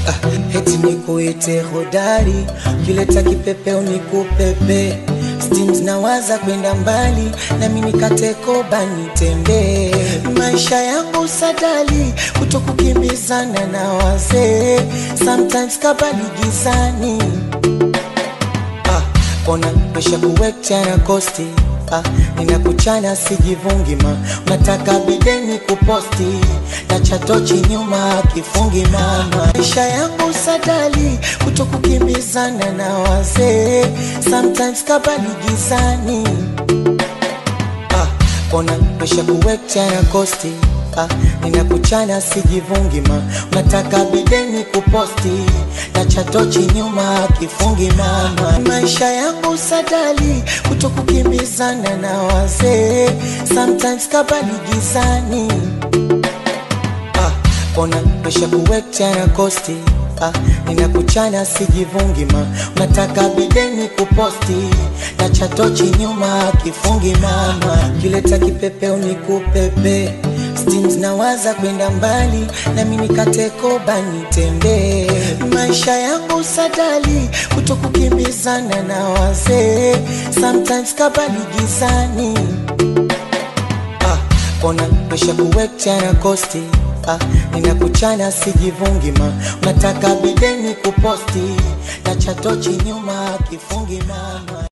ah, eti nikuite hodari, kileta kipepeo nikupepe Steams nawaza kwenda mbali, nami nikate koba nitembee. Maisha yangu sadali, kutokukimbizana na wazee, sometimes kabali gizani ah, kona pesha kuwekcha na kosti ah, ninakuchana sijivungi ma unataka bideni kuposti na chatochi nyuma kifungi mama maisha yangu sadali kutokukimbizana na wazee sometimes kabali gizani ah, kona pesha kuwekcha na kosti ah, ninakuchana sijivungi ma unataka bideni kuposti na chatochi nyuma kifungi mama maisha yangu sadali kutokukimbizana na wazee sometimes kabali gizani ah, kona pesha kuwekcha na kosti ah, ninakuchana sijivungi ma unataka bideni kuposti na chatochi nyuma kifungi mama kileta kipepeo nikupepe Steams nawaza kwenda mbali nami nikate koba nitembee maisha yangu sadali kutokukimbizana na wazee sometimes kabali gizani ah, kona pesha kuwekcha na kosti ah, ninakuchana sijivungi ma unataka bideni kuposti na chatochi nyuma kifungi mama